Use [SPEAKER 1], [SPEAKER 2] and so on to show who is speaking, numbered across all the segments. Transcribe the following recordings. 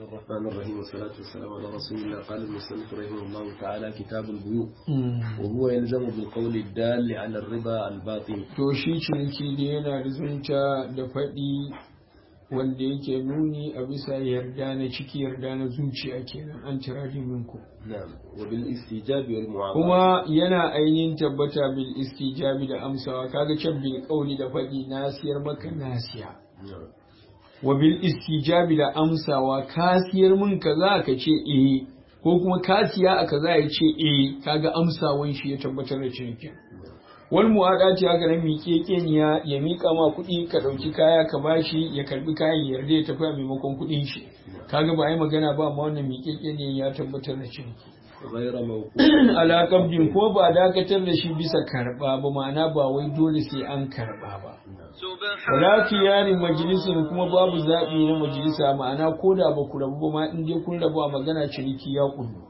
[SPEAKER 1] الرحمن الرحيم والصلاة والسلام على رسول الله قال المصنف رحمه الله تعالى كتاب البيوع وهو يلزم بالقول الدال على الرضا الباطن
[SPEAKER 2] to shi ciniki da yana rizunta da faɗi wanda yake nuni a bisa yarda na ciki yarda na zuciya kenan an tira minku
[SPEAKER 1] نعم وبالاستيجاب والمعاوضة
[SPEAKER 2] kuma yana ainihin tabbata bil istijabi da amsawa kaga can bil kauli da faɗi nasiyar maka nasiya
[SPEAKER 1] نعم
[SPEAKER 2] wa bil istijabi da amsawa kasiyar mun kaza ka ce eh ko kuma kasiya a kaza ya ce eh kaga amsawan shi ya tabbatar da cinikin wal mu'adati haka nan miƙe keniya ya miƙa ma kuɗi ka ɗauki kaya ka bashi ya karbi kayan ya yarda ya tafi a maimakon kuɗin shi kaga ba ai magana ba amma wannan miƙe keniya ya tabbatar da ciniki
[SPEAKER 1] غير موقوف
[SPEAKER 2] ala qabdin ko ba dakatar da shi bisa karba ba ma'ana ba wai dole sai an karba ba wala yarin majalisin kuma babu zaɓi na majalisa ma'ana ko da ba ku rabu ba ma in dai kun rabu a magana ciniki ya kullu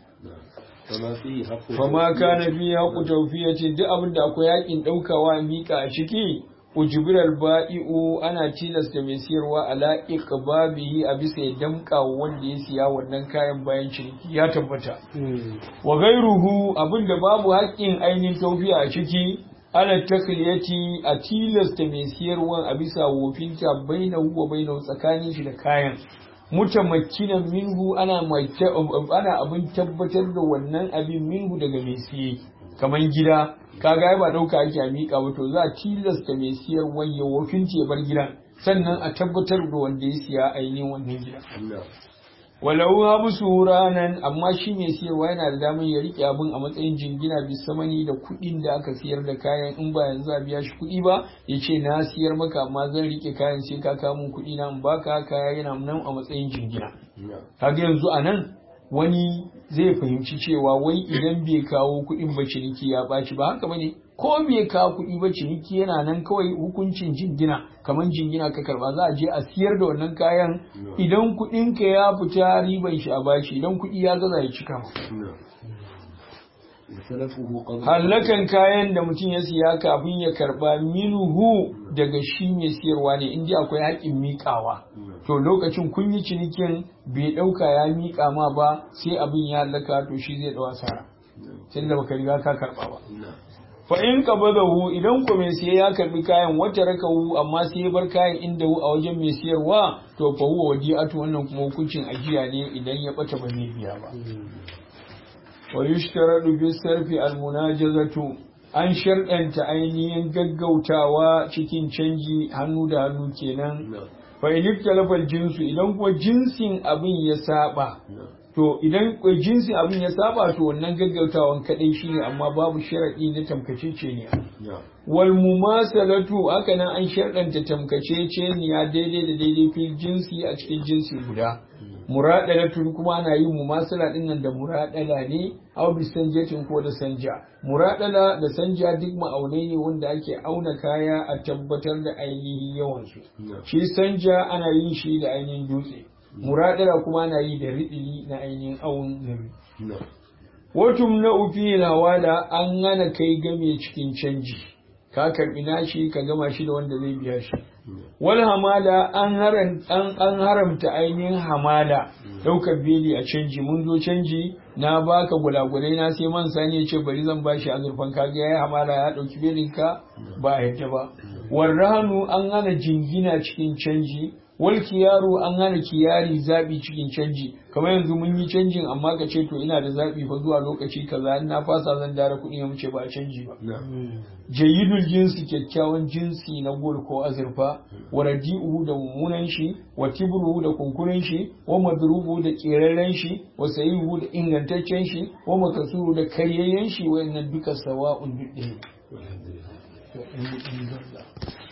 [SPEAKER 1] فما فيه حق
[SPEAKER 2] fama kana fi haƙu tawfiyatin duk abin da akwai yakin ɗaukawa mika a ciki ujibirar ba'i'u ana tilasta mai siyarwa ala iqbabihi a bisa ya damƙa wa wanda ya siya wannan kayan bayan ciniki ya tabbata wa gairuhu abin da babu haƙƙin ainihin tawfiya a ciki ana takliyati a tilasta mai siyarwa a bisa wofinta bainahu wa bainahu tsakanin shi da kayan mutamakkinan minhu ana ana abin tabbatar da wannan abin minhu daga mai siye kamar gida kaga ai ba dauka ake a miƙa ba to za a tilasta mai siyar wanye wofin ya bar gidan sannan a tabbatar da wanda ya siya ainihin wannan gida
[SPEAKER 1] نعم
[SPEAKER 2] walau habsu ranan amma shi mai siyarwa yana da damar ya rike abin a matsayin jingina bisamani da kuɗin da aka siyar da kayan in ba yanzu a biya shi kuɗi ba ya ce na siyar maka amma zan rike kayan sai ka kawo min kuɗi na in baka kaya yana nan a matsayin jingina
[SPEAKER 1] نعم
[SPEAKER 2] kaga yanzu a nan wani zai fahimci cewa wai idan bai kawo kuɗin ba ciniki ya ɓaci ba haka bane ko bai kawo kuɗi ba ciniki yana nan kawai hukuncin jingina kamar jingina ka karba za a je a siyar da wannan kayan idan kuɗin ka ya fita riban shi a bashi idan kuɗi ya gaza ya cika ma
[SPEAKER 1] نعم وسلفه قبل
[SPEAKER 2] hallakan kayan da mutum ya siya kafin ya karba minuhu daga shi mai siyarwa ne inda akwai haƙin miƙawa to lokacin kun yi cinikin bai ɗauka ya miƙa ma ba sai abin ya hallaka to shi zai ɗau asara sai da baka riga ka karba ba
[SPEAKER 1] نعم
[SPEAKER 2] fa in qabadahu idan ku mai siya ya karbi kayan wata rakahu amma sai ya bar kayan inda a wajen mai siyarwa to fa huwa wadi'atu wannan kuma hukuncin ajiya ne idan ya bata ba zai biya ba wa yushtaradu bi sarfi al munajazatu an sharɗanta ainihin gaggautawa cikin canji hannu da hannu kenan
[SPEAKER 1] نعم
[SPEAKER 2] fa in ikhtalafa jinsu idan kuma jinsin abin ya saba
[SPEAKER 1] نعم
[SPEAKER 2] to idan jinsin abin ya saba to wannan gaggautawan kadai shine amma babu sharadi na tamkacece ne
[SPEAKER 1] نعم
[SPEAKER 2] wal mumasalatu haka nan an sharɗanta tamkacece ne ya daidai da daidai fil jinsi a cikin jinsi guda muradalatu kuma ana yin mumasala din nan da muradala ne aw bi sanjatin ko da sanja muradala da sanja duk ma'aunai ne wanda ake auna kaya a tabbatar da ainihin yawan su
[SPEAKER 1] نعم
[SPEAKER 2] shi sanja ana yin shi da ainihin dutse muradala kuma ana yi da riɗili na ainihin awun nabi
[SPEAKER 1] نعم
[SPEAKER 2] watum na ufi wada an hana kai game cikin canji ka karbi nashi ka gama shi da wanda zai biya shi wal hamala an haram an, an haramta ainihin hamala daukar beli a canji mun zo canji na baka gulagulai na sai man sani ya ce bari zan bashi azurfan kaga yayi hamala ya dauki belin ka ba a yadda ba warrahanu an hana jingina cikin canji wal kiyaru an hana kiyari zabi cikin canji kamar yanzu mun yi canjin amma ka ce to ina da zabi fa zuwa lokaci kaza in na fasa zan dara kuɗi ya muce ba a canji ba
[SPEAKER 1] نعم
[SPEAKER 2] jayyidul jinsi kyakkyawan jinsi na gol ko azurfa wa radi'uhu da mummunan shi wa tibruhu da kunkurin shi wa madrubu da keraren shi wa sayihu da ingantaccen shi wa makasuru da karyayyen shi wayannan duka sawa'un duk ɗaya
[SPEAKER 1] والحمد لله
[SPEAKER 2] to in in